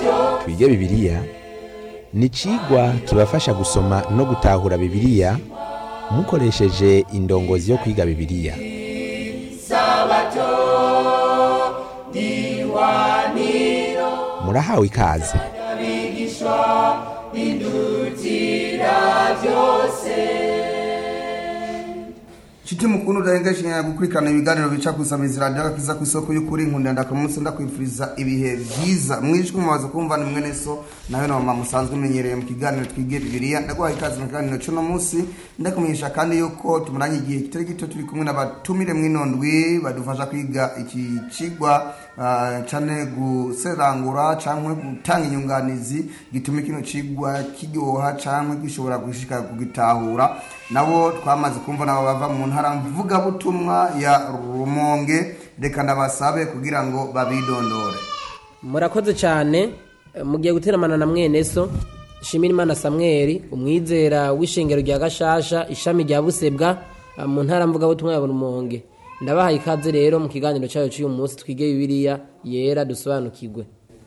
twige bibiliya ni icigwa kibafasha gusoma no gutahura bibiliya mukoresheje indongozi yo kwiga bibiliya murahawe ikaze Chiti mukunu udahengesha gukurikirana ibiganiro bica kusamiza radio agakiza ku isoko y'ukuri nkunda ndakamunsi ndakwifuriza ibihe vyiza mwijwe mubaza kumva ni mwene so nawe na mama musanzwe menyereye mu kiganiro twige bibiliya ndaguhaye ikaze mu kiganiro cy'uno munsi ndakumenyesha kandi yuko tumuranye igihe kitari gito turi kumwe n'abatumire mw'inondwi badufasha kwiga iki cigwa uh, cane guserangura canke gutanga inyunganizi gituma kino cigwa kiryoha canke gishobora gushika kugitahura nabo twamaze kumva nabo bava mu ntara mvugabutumwa ya rumonge reka ndabasabe kugira ngo babidondore murakoze cyane eh, mugiye guteramana na mwene so shimira imana samweli umwizera w'ishengero rya gashasha ishami rya busebwa eh, mu ntara mvugabutumwa ya rumonge ndabahaye ikaze rero mu kiganiro cyayo cy'uyu munsi twige bibiliya yera dusobanukirwe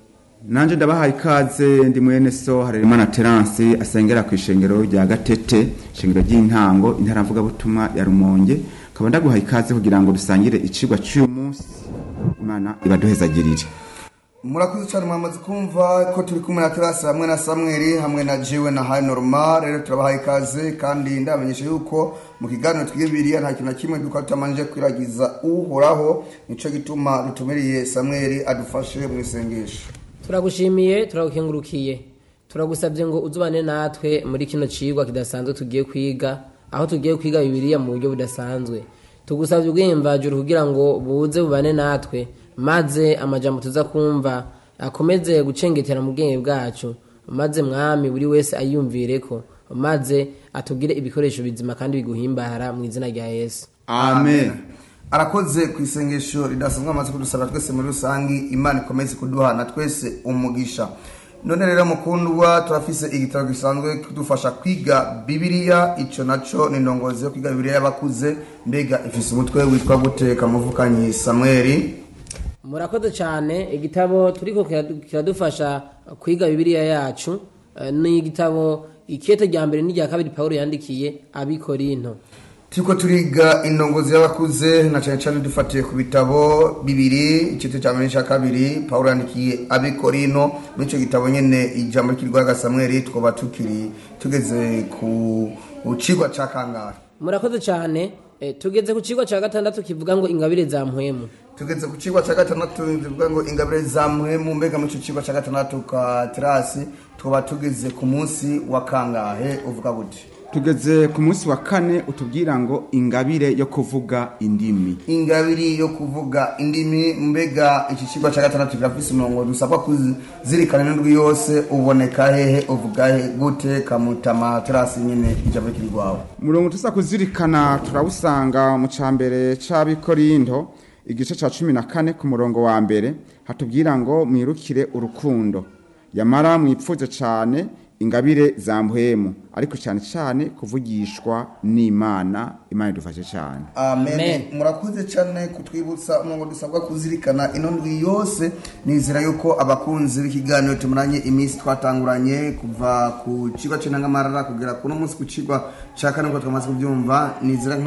nanje ndabahaye ikaze ndi mwene so harerimana terance asengera ku ishengero rya gatete ishengero ry'intango intara mvugabutumwa ya rumonge nkaba ndaguhaye ikaze kugira ngo dusangire icigwa cy'uyu munsi imana ibaduhezagirire murakoze cyane mwamaze kumva ko turi kumwe na terasi hamwe na samweli hamwe na jiwe na hayi normal rero turabahaye ikaze kandi ndabamenyesha yuko mu kiganiro twige bibiliya nta kintu na kimwe duka tutamanje kwiragiza uhoraho nico gituma dutumiriye samweli adufashe mu isengesho turagushimiye turagukengurukiye turagusabye ngo uzubane natwe muri kino cigwa kidasanzwe tugiye kwiga aho tugiye kwiga bibiliya mu buryo budasanzwe tugusabye ubwiyemvajuru kugira ngo buze bubane natwe maze amajambo tuza kumva akomeze gucengetera mu bwenge bwacu maze mwami buri wese ayiyumvireko maze atugire ibikoresho bizima kandi biguhimbara mu izina rya yesu amen arakoze ku isengesho ridasanzwe amaze kudusaba twese muri rusange imana ikomeze kuduhana twese umugisha none rero mukundwa turafise igitabo gisanzwe kudufasha kwiga bibiliya ico naco ni indongozi yo kwiga bibiliya y'abakuze mbega ifise umutwe witwa guteka muvukanyi samweli murakoze cyane igitabo turiko kiradu- kiradufasha kwiga bibiliya yacu eh, ni igitabo ikete rya mbere n'irya kabiri pawulo yandikiye abikorinto turiko turiga indongozi y'abakuze na cane cane dufatiye ku bitabo bibiri igice cya mbere n'icya kabiri pawulo yandikiye abikorino muri ico gitabo nyene ijambo rikirwaga samweli twaba tukiri tugeze ku cigwa ca kangahe murakoze cyane eh, tugeze ku kigo cya gatandatu kivuga ngo ingabire za mpwemu tugeze ku cigwa ca gatandatu bivuga ngo ingabire za muhemu mbega muri ico cigwa ca gatandatu ka terasi twaba tugeze ku munsi wa kangahe uvuga gute tugeze ku munsi wa kane utubwira ngo ingabire yo kuvuga indimi ingabiri yo kuvuga indimi mbega iki kigo cya gatandatu kirafise umurongo dusabwa kuzirikana n'indwi yose uboneka hehe uvuga he gute kamutama terasi nyine ijambo rikiri rwawe umurongo tuza kuzirikana turawusanga mu ca mbere c'abikorinto igice ca cumi na kane ku murongo wa mbere hatubwira ngo mwirukire urukundo yamara mwipfuze cane ingabire za mpwemu ariko cyane cyane kuvugishwa n'imana imana idufashe cyane amen Amen. murakoze cyane kutwibutsa umurongo dusabwa kuzirikana ino ndwi yose nizera yuko abakunzi b'ikiganiro tumuranye iminsi twatanguranye kuva ku kigo cy'intangamarara kugera kuno munsi ku kigo cya kane uko twamaze kubyumva nizera